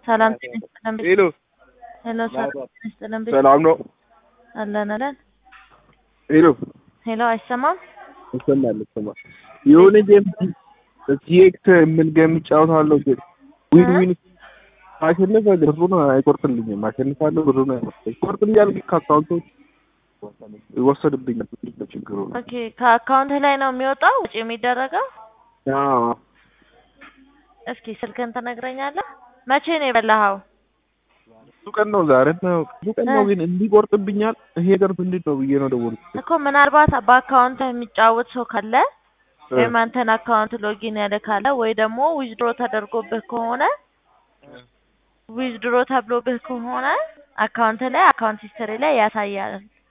ሰላም ጤና ይስጥልን። ሄሎ ሄሎ ሰላም ጤና ይስጥልን። ሰላም ነው? አለን አለን። ሄሎ ሄሎ አይሰማም? ይሰማል ይሰማል። የሆነ ጌም ቲኤክስ ምን ጌም እጫወታለሁ ግን ዊን ዊን ማሸነፍ ብሩን አይቆርጥልኝም። አሸንፋለሁ ብሩን አይቆርጥልኝም። ይቆርጥልኛል ግን ከአካውንቶች ይወሰድብኛል። ችግሩ ነው። ኦኬ ከአካውንት ላይ ነው የሚወጣው ውጭ የሚደረገው? አዎ እስኪ ስልክን ትነግረኛለህ? መቼ ነው የበላኸው? ብዙ ቀን ነው ዛሬ ነው ብዙ ቀን ነው ግን እንዲቆርጥብኛል። ይሄ ነገር ምንድን ነው ብዬ ነው ደወልኩት። እኮ ምናልባት በአካውንት የሚጫወት ሰው ካለ ወይም አንተን አካውንት ሎጊን ያለ ካለ ወይ ደግሞ ዊዝድሮ ተደርጎብህ ከሆነ ዊዝድሮ ተብሎብህ ከሆነ አካውንት ላይ አካውንት ሂስትሪ ላይ ያሳያል።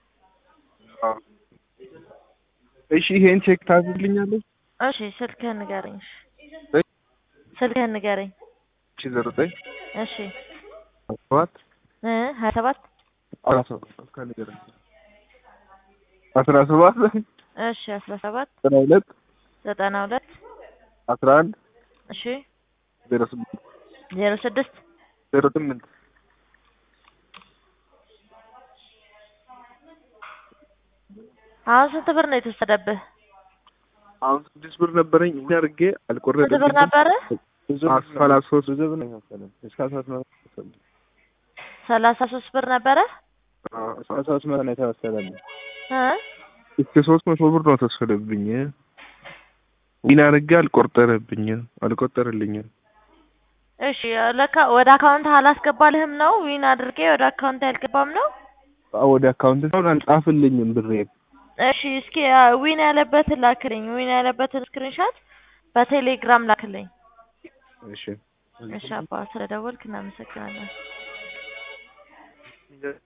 እሺ ይሄን ቼክ ታዝልኛለች? እሺ ስልክህን ንገረኝ። እሺ ስልክህን ንገረኝ። እሺ ዘሮ ዘጠኝ እሺ ሰባት እ ሀያ ሰባት አስራ ሰባት ከንገረኝ አስራ ሰባት እሺ አስራ ሰባት ዘጠና ሁለት ዘጠና ሁለት አስራ አንድ እሺ ዜሮ ስምንት ዜሮ ስድስት ዜሮ ስምንት አሁን ስንት ብር ነው የተወሰደብህ? አሁን ስድስት ብር ነበረኝ ምን አድርጌ ስንት አልቆረጥም። ብር ነበረ? ሰላሳ ሶስት ብዙ ብር ነው የከፈለን እስከ አስራ ስምንት ሰላሳ ሶስት ብር ነበረ አስራ ሶስት መቶ ነው የተወሰደብኝ። እ እስከ ሶስት መቶ ብር ነው ተወሰደብኝ። ዊን አድርጌ አልቆጠረብኝ አልቆጠረልኝም። እሺ ለካ ወደ አካውንት አላስገባልህም ነው? ዊን አድርጌ ወደ አካውንት አልገባም ነው? አዎ ወደ አካውንት አሁን አልጻፍልኝም ብሬን እሺ እስኪ ዊን ያለበትን ላክልኝ። ዊን ያለበትን ስክሪንሾት በቴሌግራም ላክልኝ። እሺ እሺ አባ ስለደወልክ እናመሰግናለን።